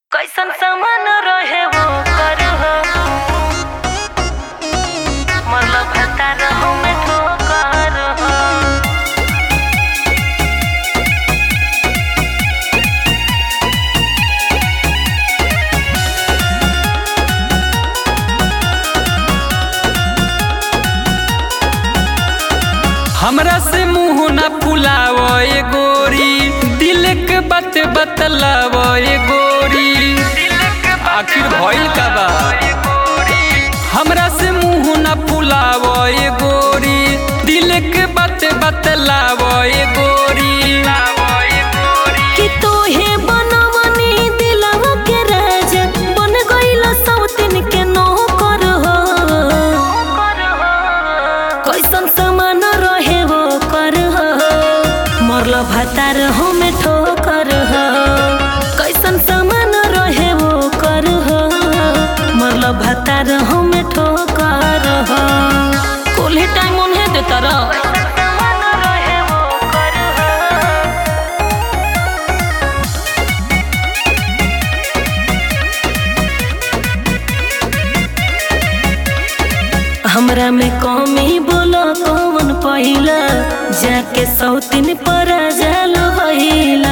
कैसन सामान रहे वो कर मतलब भता रहूं में ठोकर हो हमरा से मुंह न फुलाव ए गोरी दिल के बात बतलाव ए गोरी आखिर भइल का बा हमरा से मुंह न फुलाव ए गोरी दिल के बात बतलाव ए गोरी कि तोहे बनवनी दिलवा के राजा बन गइल सौतिन के नौकर हो कैसन सामान रहे वो कर हो मरल भतार हो में ठोकर हो कैसन सामान रहे वो कर हो मरल भतार हो में ठोकर हो कुल ही टाइम उन्हें देता रह हमरा में कमी बोलो कौन पहिला जाके सौतिन पर जाल भइला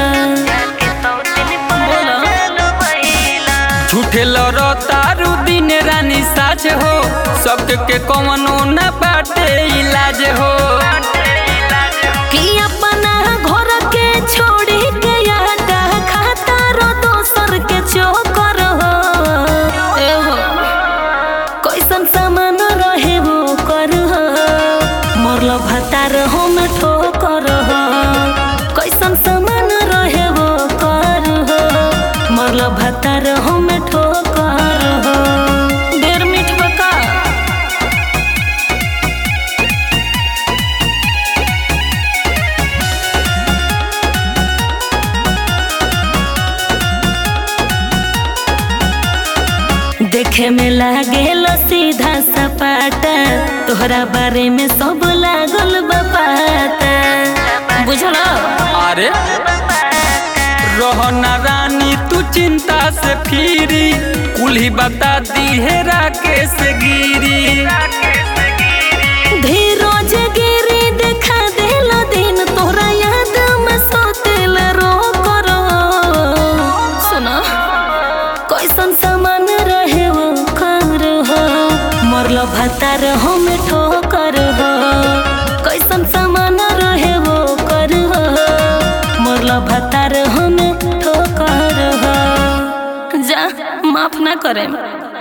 बोलो झूठे लड़ो तारू दिन रानी साच हो सबके के कौनो न बाटे इलाज हो कि अपना घर के छोड़ी के आटा खाता रो दोसर के चोकर हो ए हो कैसन सामान रहे वो कर हो मरल भतार हो में ठोकर हो कैसन सामान रहे वो कर हो मरल भतार हो में ठोकर हो डेढ़ मिठ बका देखे में लागेल सीधा सपाटा तोहरा बारे में सब लागल बपाता बुझल अरे रोहना रानी तू चिंता से फिरी कुल्ही बता दी है राकेश गिरी धीरोज गिरी देखा देल दिन तोहरा याद में सोतेल रो करो सुना कैसन सामान रहे वो कर हो मरल भतार हो में ठोकर हो कैसन सामान रहे वो कर हो मरल भतार हो में ठोकर हो जा माफ ना करे